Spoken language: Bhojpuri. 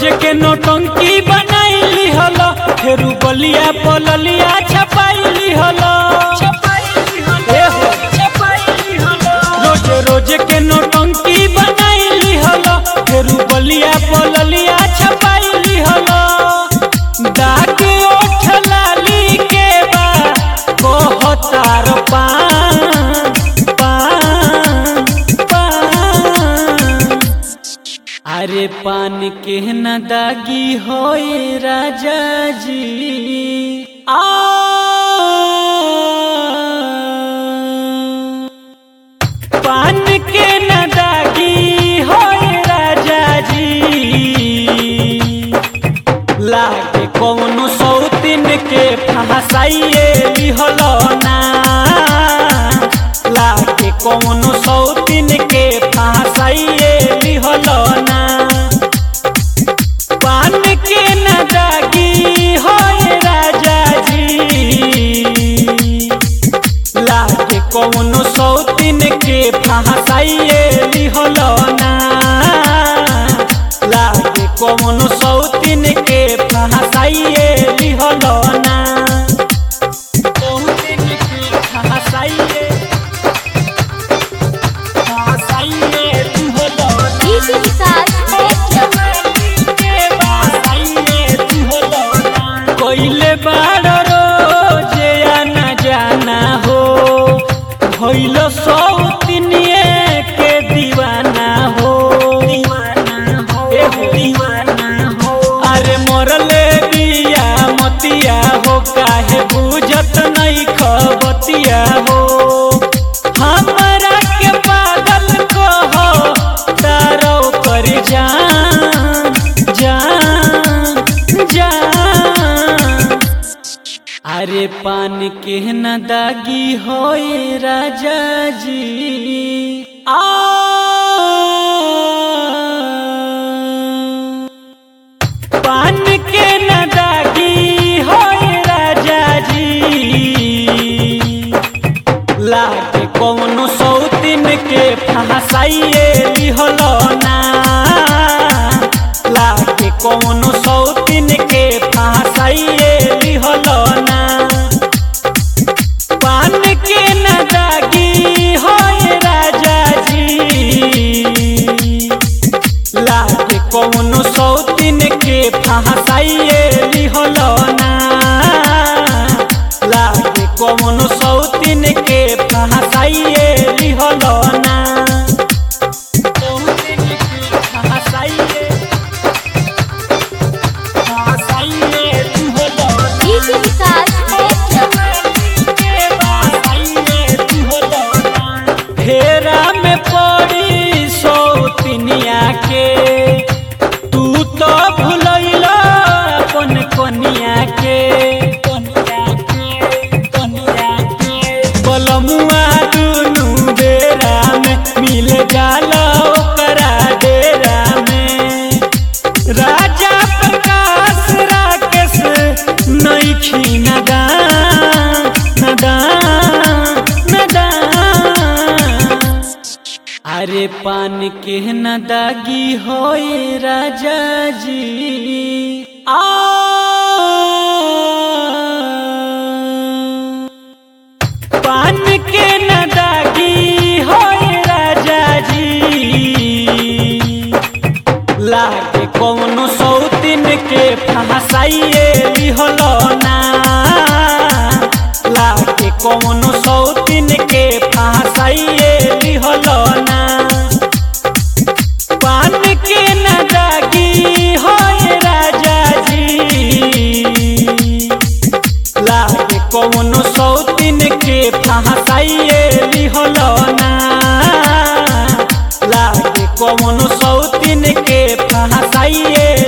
रोज के नोटंकी बनाइली हलो फेरू बलिया पललिया छपाइली हलो ए हो। रोज रोज के नोटंकी बनाइली हलो फेरू बलिया पललिया छपाइली हलो दाग ओठ लाली के बा कहतार पान पान पान अरे पान के न दागी होए राजा जी आ पान के न दागी होए राजा जी लागे कौनो सौतिन के फहसाइए लिहलो ना लागे कौनो सौतिन के फहसाइए लिहलो ना पान के न दागी होए राजा जी लागे कौनो सौतिन के फहसाइए लिहलो ना लागे कौनो सौतिन के फहसाइए लिहलो ना सौतिन के फहसाइए फहसाइए लिहलो ना डीजे विकास कोइले बाड़ रोजे आना जाना हो भइल सौतिनिए के दीवाना हो दीवाना हो ए हो दीवाना हो अरे मोरले बिया मतिया हो काहे बुझत नहीं खबतिया हो हमरा के पागल कहो तारो कर जान जान जान अरे पान के न दागी होए राजा जी आ पान के न दागी होए राजा जी लागे कौनो सौतिन के फहसाइए लिहलो ना लागे कौनो सौतिन के फहसाइए लिहलो ना पान के न दागी होए राजा जी लागे कौनो सौतिन के फहसाइए लिहलो ना लागे कौनो सौतिन के फहसाइए लिहलो ना सौतिन के फहसाइए फहसाइए लिहलो ना डीजे विकास फेरा में पड़ी सौतिनिया के तू तो भूलैला अपन कनिया के बलमुआ दुनू बेरा में मिल जाला ओकरा डेरा में राजा प्रकाश राकेश नईखी नदान नदान नदान अरे पान के न दागी होए राजा जी आ पान के न दागी होए राजा जी लागे कौनो सौतिन के फहसाइए लिहलो ना लागे कौनो सौतिन के फहसाइए लिहलो ना पान के न दागी होए राजा जी लागे कौनो सौतिन के फहसाइए लिहलो ना लागे कौनो सौतिन के फहसाइए